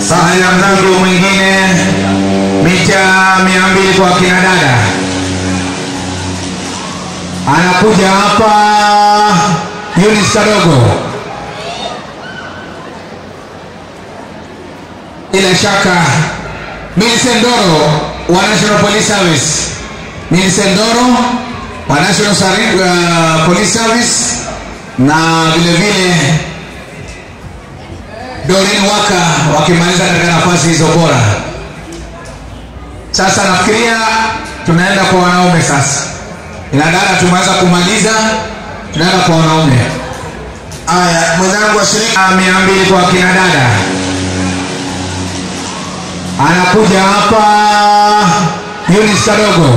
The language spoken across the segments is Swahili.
Haya, mzangu mwingine mita mia mbili kwa kina dada anakuja hapa Yunis Kadogo, bila shaka Millicent Ndoro wa National Police Service, Millicent Ndoro wa National Sari- uh, Police Service na vile vile Doreen Waka wakimaliza katika nafasi hizo bora. Sasa nafikiria tunaenda kwa wanaume sasa. Ina dada tumeweza kumaliza, tunaenda kwa wanaume. Haya, mwenzangu washiriki Ah, mia mbili kwa kina dada anakuja hapa Yunis Kadogo,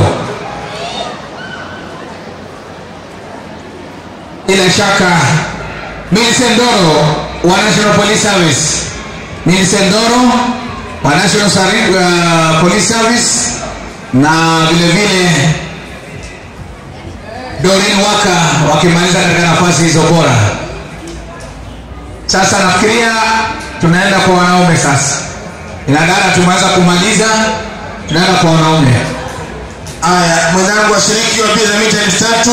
bila shaka Millicent Ndoro wa National Police Service, Millicent Ndoro wa National Sari- uh, Police Service na vile vile Doreen Waka wakimaliza katika nafasi hizo bora. Sasa nafikiria tunaenda kwa wanaume sasa. Ina dada tumeweza kumaliza, tunaenda kwa wanaume. haya, mwenzangu washiriki wa mbio za mita elfu tatu